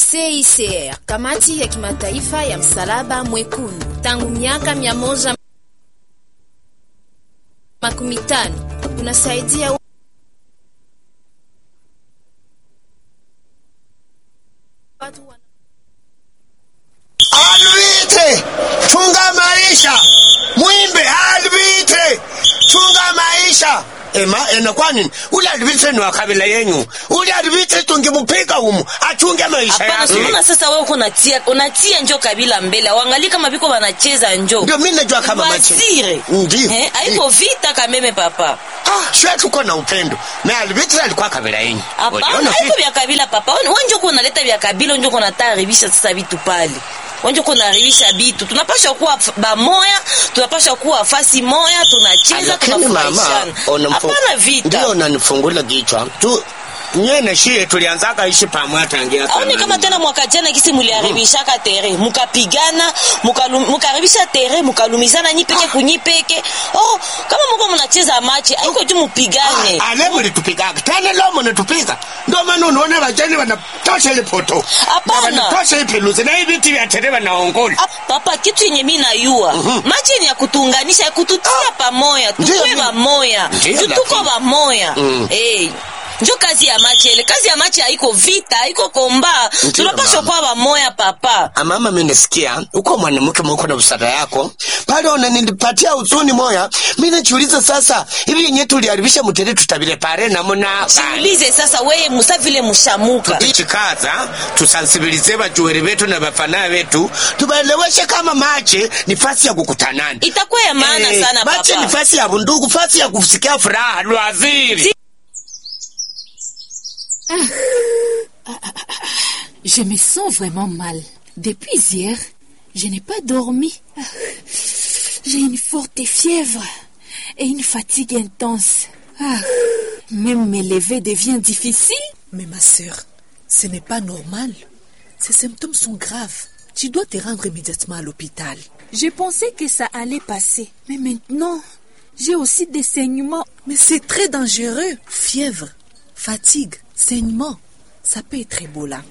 CICR, kamati ya kimataifa ya msalaba mwekundu, tangu miaka mia moja makumi tano unasaidia watu wana... Alvite, chunga maisha. Mwimbe Alvite, chunga maisha. Ema, ena kwa nini? Ule Alvite ni wa kabila yenyu. Ule Alvite tungemupiga humu, achunge maisha Hapana, yake. unaona sasa wewe uko unatia unatia njo kabila mbele. Waangalie kama biko wanacheza njo. Ndio mimi najua kama machi. Wazire. Ndio. Eh, haiko vita kameme papa. Ah, shwe tuko na upendo. Na Alvite alikuwa kabila yenyu. Hapana, Uliona haiko vipi? vya kabila papa. Wewe wewe njo uko unaleta vya kabila, njo uko unataribisha sasa vitu pale. Wewe njo uko unaharibisha vitu. Tunapaswa kuwa f- bamoya, tunapaswa kuwa fasi moya, tunacheza, Lakini mama, tunafurahishana. unamfu- Hapana vita. Ndio unanifungula kichwa. Tu nye na shie tulianzaka ishi pamoja tangia aone zamani. kama tena mwaka jana kisi muliharibishaka tere mukapigana mukalu- mukaharibisha tere mukalumizana nyipeke kunyipeke oh kama muko munacheza machi aiko tu mupigane Ah, ale mulitupigaga tena leo munatupiga ndio maana unaona vajani wanatosha ile poto Hapana. Na wanatosha ipeluzi na hivi viti vya tere wanaongola Ah, papa kitu yenye mi nayua machi yenye ya kutuunganisha ya kututia pamoya Ndiyo, tukwe mi- bamoya Ndiyo, tutuko lakini- bamoya Mm. Eh, njo kazi ya machi ele kazi ya machi haiko vita haiko komba Ndiyo, tunapaswa mama. kuwa bamoya papa amama mi nasikia uko mwanamke mwuko na busara yako pale unanilipatia uzuni moya mi najiuliza sasa hivi yenye tuliharibisha mutere tutabile pare namuna jiulize sasa weye musa vile mushamuka tukichikaza tusansibilize bajuweri betu na bafana betu tubaeleweshe kama mache ni fasi ya kukutanana itakuwa ya maana Eh, sana mache papa ni fasi ya bundugu fasi ya kusikia furaha lwaziri Je me sens vraiment mal. Depuis hier, je n'ai pas dormi. J'ai une forte fièvre et une fatigue intense. Ah, Même me lever devient difficile. Mais ma sœur, ce n'est pas normal. Ces symptômes sont graves. Tu dois te rendre immédiatement à l'hôpital. Je pensais que ça allait passer. Mais maintenant, j'ai aussi des saignements. Mais c'est très dangereux. Fièvre, fatigue, saignement. Ça peut être Ebola.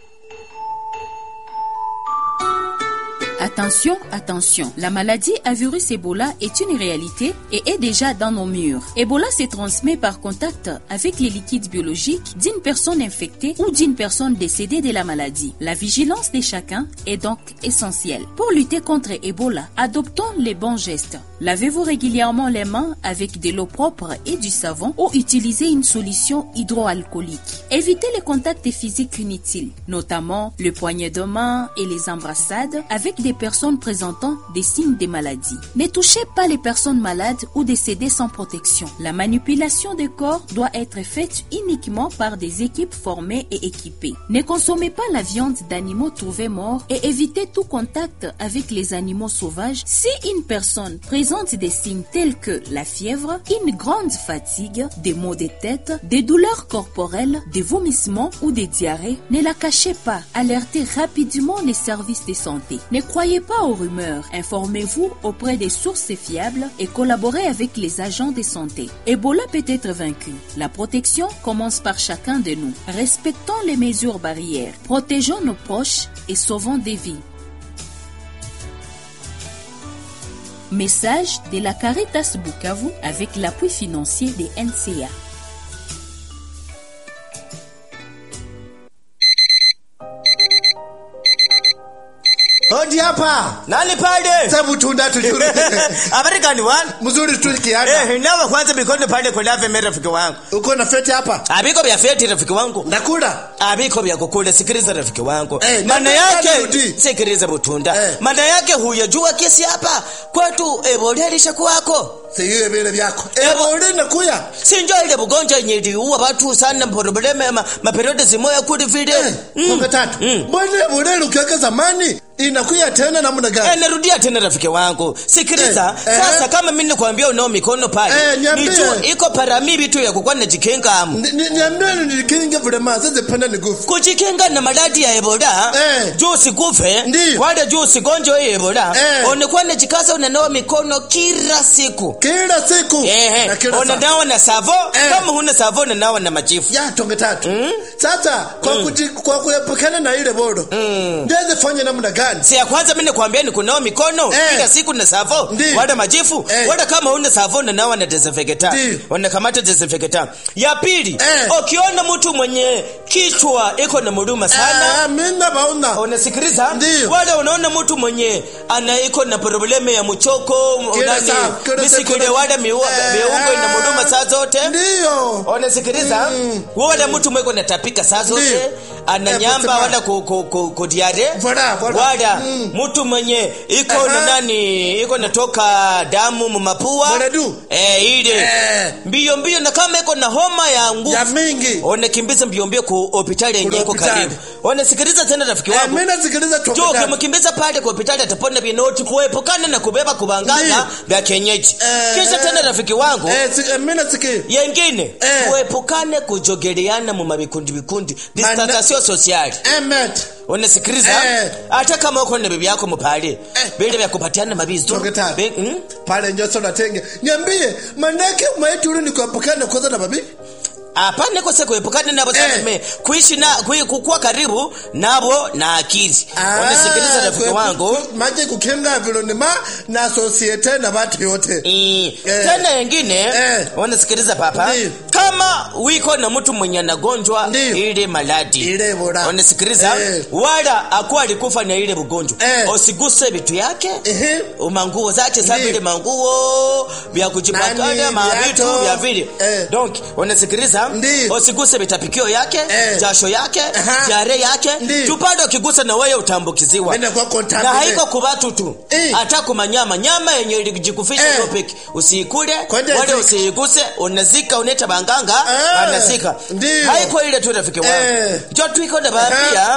Attention, attention. La maladie à virus Ebola est une réalité et est déjà dans nos murs. Ebola se transmet par contact avec les liquides biologiques d'une personne infectée ou d'une personne décédée de la maladie. La vigilance de chacun est donc essentielle. Pour lutter contre Ebola, adoptons les bons gestes. Lavez-vous régulièrement les mains avec de l'eau propre et du savon ou utilisez une solution hydroalcoolique. Évitez les contacts physiques inutiles, notamment le poignet de main et les embrassades avec des personnes présentant des signes de maladie. Ne touchez pas les personnes malades ou décédées sans protection. La manipulation des corps doit être faite uniquement par des équipes formées et équipées. Ne consommez pas la viande d'animaux trouvés morts et évitez tout contact avec les animaux sauvages si une personne présente des signes tels que la fièvre, une grande fatigue, des maux de tête, des douleurs corporelles, des vomissements ou des diarrhées. Ne la cachez pas. Alertez rapidement les services de santé. Ne croyez pas aux rumeurs. Informez-vous auprès des sources fiables et collaborez avec les agents de santé. Ebola peut être vaincu. La protection commence par chacun de nous. Respectons les mesures barrières. Protégeons nos proches et sauvons des vies. Message de la Caritas Bukavu avec l'appui financier des NCA. Hodi hapa. Nani pale? Sabu tunda tujuru. Habari gani wana? Mzuri tu kiana. Eh, nawe kwanza mikono pale kwa lave mimi rafiki wangu. Uko na feti hapa? Abiko vya feti rafiki wangu. Nakula. Abiko vya kukula sikiliza rafiki wangu. Eh, Maana nataka yake nirudi. sikiliza butunda. Eh. Maana yake huyajua kesi hapa kwetu Ebola ilishakuwako. Siyo vile vyako. Ebo ule nakuya. Sinjo ile bugonjwa yenye iliua watu sana probleme ma, maperiode zimoya kuli vile. Eh, Kombe tatu. Mm. Mbona ebo ule ukiweka zamani inakuya tena namna Eh, gani? narudia tena rafiki wangu sikiliza Eh, eh. sasa kama mimi nikwambia unao mikono pale Eh, niambie. nijua iko paramibi tu ya kukuwa najikinga amu Ni- ni- Niambie nilikinge vile ma sasa panda ni gufu. kujikinga na maradhi ya ebola Eh. juu usikufe Ndiyo. wala juu usigonjwe hii ebola Eh. unakuwa najikaza unanawa mikono kila siku kila siku Ehe, na kila saa. unanawa na savo Eh. kama huna savo unanawa na majifu ya tonge tatu sasa kwa, kuji, kwa kuepukana na ile bodo ndeze fanya namna gani si ya kwanza mimi nakwambia ni kunawa mikono Eh. kila siku na savo Ndi. wala majifu Eh. wala kama huna savo unanawa na desinfectant Ndi. unakamata desinfectant ya pili Eh. ukiona mtu mwenye kichwa iko na muruma sana Ah, mina bauna unasikiliza Ndiyo. wala unaona mtu mwenye ana iko na probleme ya mchoko Kila nani saa, kila misikile saa, wala miua Eh, miungo ina muruma saa zote ndiyo unasikiliza wala mtu mweko natapika saa zote Ndiyo. ana Eh, nyamba kusema. wala ku, ku, ku, ku diare Voilà, voilà. wala Mm. mtu mwenye iko Aha. na nani iko natoka damu mumapua Mwenadu. eh, ile Eh. mbio mbio na kama iko na homa ya nguvu ya mingi unakimbiza mbio mbio ku hospitali yenye iko hospitali. karibu unasikiliza tena rafiki Eh, wangu mina sikiliza tonge jo tatu ukimkimbiza pale kwa hospitali atapona vinoti kuepukana na kubeba kubangana Ndiyo. vya kienyeji Eh, kisha eh. tena rafiki wangu eh, si, eh, mina siki yengine Eh. tuepukane kujogeleana mu mavikundi vikundi Mana- distansasio sosiali emet unasikiliza Eh. hata kama uko na bibi yako mpale vile vya kupatiana mabizo Tonge tatu. Be- mm? pale njoso natenge niambie manake maitulu ni kuepukana kwanza na babi hapana kose kuepukana nabo Eh. eh. kuishi na kui- kukuwa karibu nabo na akili unasikiliza rafiki kwe- wangu ku- maje kukinga vilonima na sosiete na watu yote Eh, Eh. tena yengine Eh. unasikiliza papa Ndiyo. kama wiko na mtu mwenye anagonjwa Ndiyo. ile maladi Ile bora. unasikiliza Eh. wala akuwa alikufa na ile ugonjwa Eh. usiguse vitu yake Ehe. manguo zake sa Ndiyo. vile manguo vya kujipakana Nani, mavitu viatu. vya vile Eh. donc unasikiliza Ndiyo. usiguse vitapikio yake Eh. jasho yake Aha. jare yake Ndiyo. tupande ukigusa na wewe utambukiziwa Mimi nakuwa na contaminated. haiko kubatu tu Eh. hata kumanyama nyama yenye ilijikufisha Eh. topic usiikule Kwende wala zika. usiiguse unazika uneta banganga Eh. anazika Ndiyo. haiko ile tu rafiki wangu Eh. jo tuiko na baambia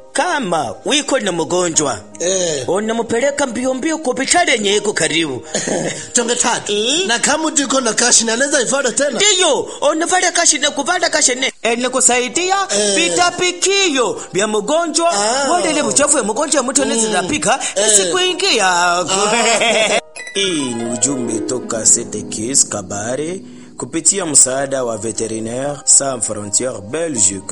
kama wiko na mgonjwa Eh. unamupeleka mbio mbio kwa hospitali yenye iko karibu tonge tatu Eh. na kama tiko na kashi naweza ifada tena ndiyo unavala kashi na kuvala kashi ne ene kusaidia Eh. vitapikio vya mgonjwa Ah. wale ile uchafu ya mgonjwa mtu anaweza tapika isikuingia hii ni ujumbe toka Setekis Kabare kupitia msaada wa Veterinaire Sans Frontières Belgique.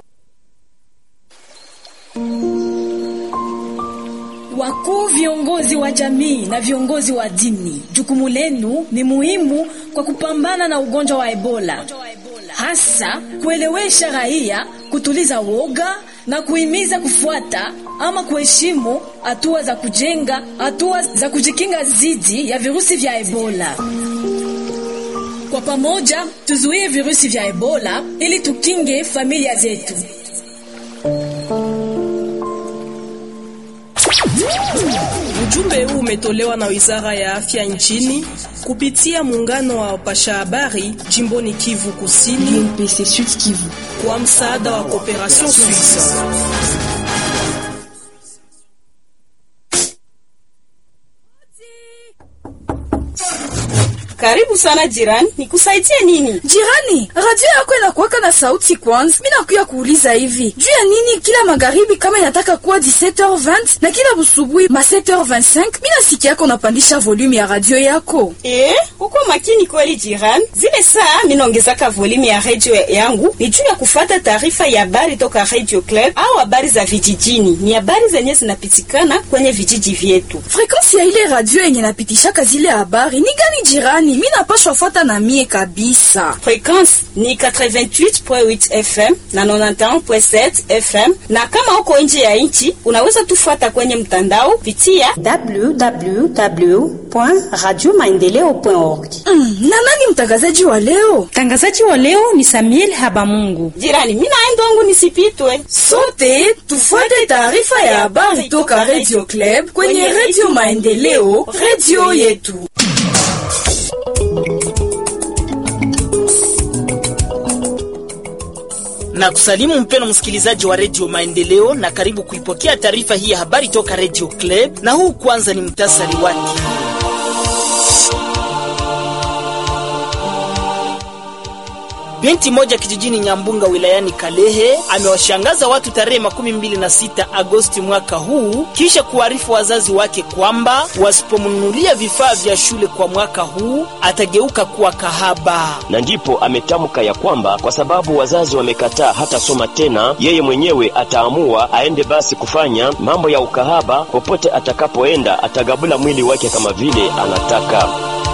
Wakuu viongozi wa jamii na viongozi wa dini, jukumu lenu ni muhimu kwa kupambana na ugonjwa wa Ebola, hasa kuelewesha raia, kutuliza woga na kuhimiza kufuata ama kuheshimu hatua za kujenga, hatua za kujikinga dhidi ya virusi vya Ebola. Kwa pamoja tuzuie virusi vya Ebola ili tukinge familia zetu. Ujumbe huu umetolewa na Wizara ya Afya nchini kupitia muungano wa wapasha habari jimboni Kivu Kusini UNPC Sud Kivu. kwa msaada wa Cooperation Suisse. Karibu sana jirani, nikusaidie nini? Jirani, radio yako inakuwaka na sauti kwanza. Mi nakuya kuuliza hivi juu ya nini kila magharibi kama inataka kuwa 17h20 na kila busubuhi ma 7h25 mi nasikia yako unapandisha volume ya radio yako. Eh, uko makini kweli jirani. Zile saa minaongezaka volume ya radio yangu ni juu ya kufata taarifa ya habari toka Radio Club au habari za vijijini. Ni habari zenye zinapitikana kwenye vijiji vyetu. Frekansi ya ile radio yenye napitishaka zile habari ni gani jirani? Mi napashwa fuata na mie kabisa. Frekwensi ni 88.8 FM na 91.7 FM, na kama uko nje ya nchi unaweza tufuata kwenye mtandao pitia www.radiomaendeleo.org. Mm, na nani mtangazaji wa leo? Mtangazaji wa leo ni Samuel Habamungu. jirani. Mimi naenda wangu nisipitwe. Sote tufuate taarifa ya habari toka Radio Club kwenye Radio Maendeleo, radio yetu. na kusalimu mpeno msikilizaji wa redio Maendeleo na karibu kuipokea taarifa hii ya habari toka redio Club, na huu kwanza ni mtasari wake. Binti moja kijijini Nyambunga wilayani Kalehe amewashangaza watu tarehe makumi mbili na sita Agosti mwaka huu kisha kuarifu wazazi wake kwamba wasipomnunulia vifaa vya shule kwa mwaka huu atageuka kuwa kahaba. na ndipo ametamka ya kwamba kwa sababu wazazi wamekataa hata soma tena, yeye mwenyewe ataamua aende basi kufanya mambo ya ukahaba. Popote atakapoenda atagabula mwili wake kama vile anataka.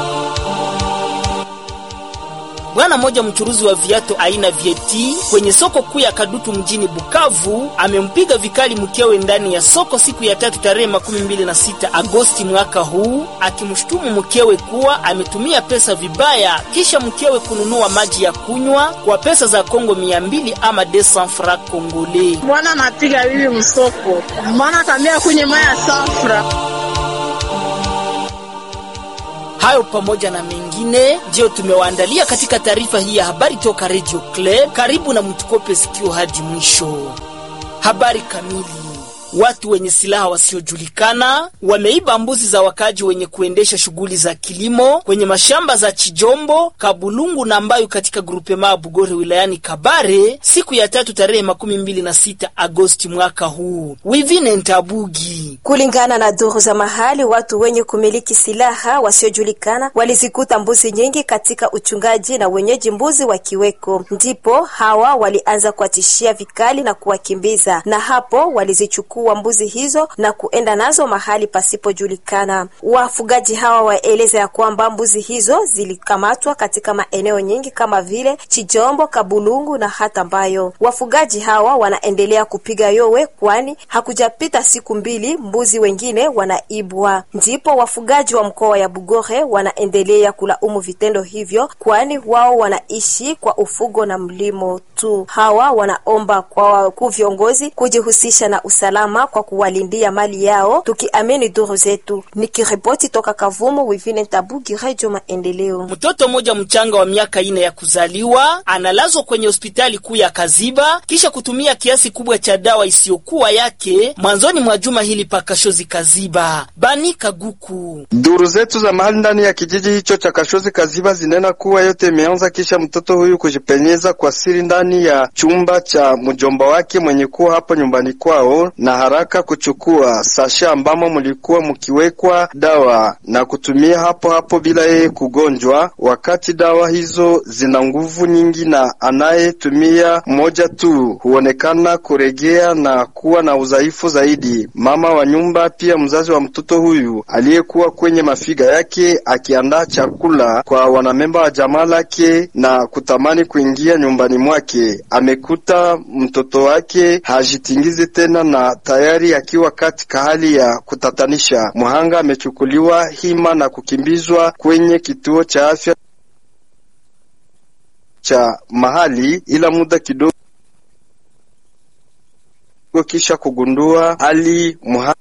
Bwana mmoja mchuruzi wa viatu aina vieti kwenye soko kuu ya Kadutu mjini Bukavu amempiga vikali mkewe ndani ya soko siku ya tatu tarehe makumi mbili na sita Agosti mwaka huu akimshutumu mkewe kuwa ametumia pesa vibaya kisha mkewe kununua maji ya kunywa kwa pesa za Kongo mia mbili ama 200 francs congolais. Bwana anapiga bibi msoko, mwana kamia kwenye maya safra. Hayo pamoja na mengine ndiyo tumewaandalia katika taarifa hii ya habari toka Radio Club. Karibu na mtukope sikio hadi mwisho. Habari kamili. Watu wenye silaha wasiojulikana wameiba mbuzi za wakaji wenye kuendesha shughuli za kilimo kwenye mashamba za Chijombo, Kabulungu na Mbayu katika grupema Bugore wilayani Kabare siku ya tatu tarehe makumi mbili na sita Agosti mwaka huu. Wivine Ntabugi. Kulingana na duru za mahali, watu wenye kumiliki silaha wasiojulikana walizikuta mbuzi nyingi katika uchungaji na wenyeji mbuzi wakiweko, ndipo hawa walianza kuwatishia vikali na kuwakimbiza, na hapo walizichukua mbuzi hizo na kuenda nazo mahali pasipojulikana. Wafugaji hawa waeleza ya kwamba mbuzi hizo zilikamatwa katika maeneo nyingi kama vile Chijombo, Kabulungu na hata Mbayo. Wafugaji hawa wanaendelea kupiga yowe, kwani hakujapita siku mbili mbuzi wengine wanaibwa. Ndipo wafugaji wa mkoa ya Bugore wanaendelea kulaumu vitendo hivyo, kwani wao wanaishi kwa ufugo na mlimo tu. Hawa wanaomba kwa wakuu viongozi kujihusisha na usalama kwa kuwalindia mali yao, tukiamini duru zetu. Nikiripoti toka Kavumu, Wivine Tabugi, Radio Maendeleo. Mtoto mmoja mchanga wa miaka ine ya kuzaliwa analazwa kwenye hospitali kuu ya Kaziba kisha kutumia kiasi kubwa cha dawa isiyokuwa yake mwanzoni mwa juma hili pakashozi Kaziba. Bani Kaguku. Duru zetu za mahali ndani ya kijiji hicho cha Kashozi Kaziba zinena kuwa yote imeanza kisha mtoto huyu kujipenyeza kwa siri ndani ya chumba cha mjomba wake mwenye kuwa hapo nyumbani kwao na haraka kuchukua sasha ambamo mlikuwa mkiwekwa dawa na kutumia hapo hapo bila yeye kugonjwa, wakati dawa hizo zina nguvu nyingi na anayetumia mmoja tu huonekana kuregea na kuwa na udhaifu zaidi. Mama wa nyumba pia mzazi wa mtoto huyu aliyekuwa kwenye mafiga yake akiandaa chakula kwa wanamemba wa jamaa lake na kutamani kuingia nyumbani mwake, amekuta mtoto wake hajitingizi tena na tayari akiwa katika hali ya kutatanisha. Mhanga amechukuliwa hima na kukimbizwa kwenye kituo cha afya cha mahali, ila muda kidogo kisha kugundua hali mhanga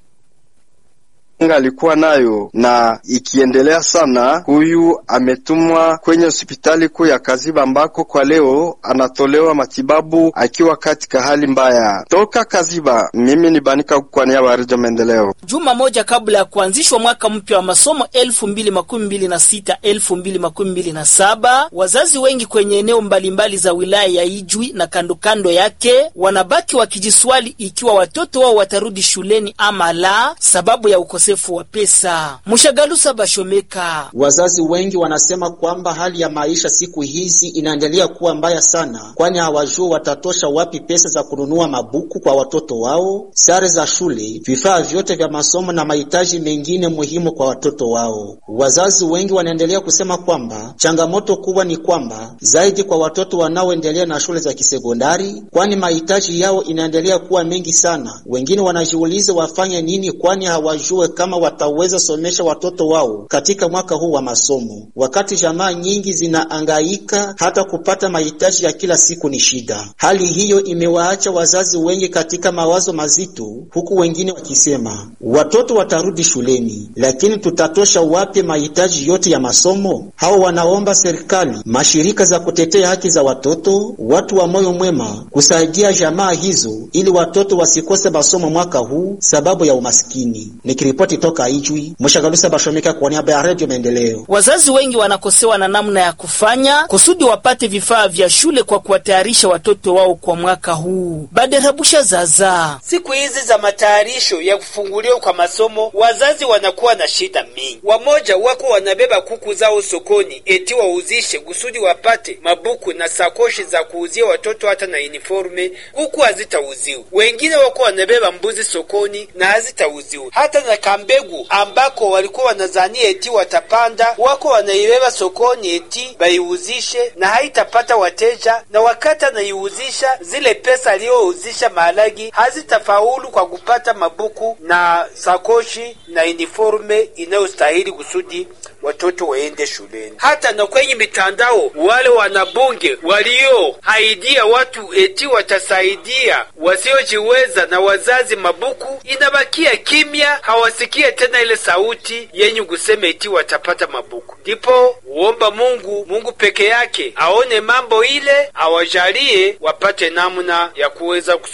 alikuwa nayo na ikiendelea sana, huyu ametumwa kwenye hospitali kuu ya Kaziba ambako kwa leo anatolewa matibabu akiwa katika hali mbaya. Toka Kaziba, mimi ni Banika kwa niaba ya Redio Maendeleo. Juma moja kabla ya kuanzishwa mwaka mpya wa masomo 2026 2027, wazazi wengi kwenye eneo mbalimbali za wilaya ya Ijwi na kando kando yake wanabaki wakijiswali ikiwa watoto wao watarudi shuleni ama la, sababu ya ukosefu wa pesa. Mshagalusa Bashomeka. Wazazi wengi wanasema kwamba hali ya maisha siku hizi inaendelea kuwa mbaya sana, kwani hawajua watatosha wapi pesa za kununua mabuku kwa watoto wao, sare za shule, vifaa vyote vya masomo na mahitaji mengine muhimu kwa watoto wao. Wazazi wengi wanaendelea kusema kwamba changamoto kubwa ni kwamba zaidi kwa watoto wanaoendelea na shule za kisekondari, kwani mahitaji yao inaendelea kuwa mengi sana. Wengine wanajiuliza wafanye nini, kwani hawajue kama wataweza somesha watoto wao katika mwaka huu wa masomo, wakati jamaa nyingi zinaangaika hata kupata mahitaji ya kila siku ni shida. Hali hiyo imewaacha wazazi wengi katika mawazo mazito, huku wengine wakisema watoto watarudi shuleni, lakini tutatosha wapi mahitaji yote ya masomo? Hao wanaomba serikali, mashirika za kutetea haki za watoto, watu wa moyo mwema kusaidia jamaa hizo ili watoto wasikose masomo mwaka huu sababu ya umaskini. Nikiripoti Nikiripoti toka Ijwi, Mshagalusa Bashomika kwa niaba ya Radio Maendeleo. Wazazi wengi wanakosewa na namna ya kufanya kusudi wapate vifaa vya shule kwa kuwatayarisha watoto wao kwa mwaka huu. Baderabusha zaza Siku hizi za matayarisho ya kufunguliwa kwa masomo, wazazi wanakuwa na shida mingi. Wamoja wako wanabeba kuku zao sokoni eti wauzishe kusudi wapate mabuku na sakoshi za kuuzia watoto hata na uniforme, huku hazitauziwa. Wengine wako wanabeba mbuzi sokoni na hazitauziwa. Hata na kambegu ambako walikuwa wanazania eti watapanda, wako wanaibeba sokoni eti baiuzishe na haitapata wateja, na wakati anaiuzisha zile pesa aliyouzisha maharagi hazitafaulu kwa kupata mabuku na sakoshi na uniforme inayostahili kusudi watoto waende shuleni. Hata na kwenye mitandao, wale wanabunge walioahidia watu eti watasaidia wasiojiweza na wazazi mabuku, inabakia kimya, hawasikie tena ile sauti yenye kusema eti watapata mabuku. Ndipo uomba Mungu, Mungu peke yake aone mambo ile, awajalie wapate namna ya kuweza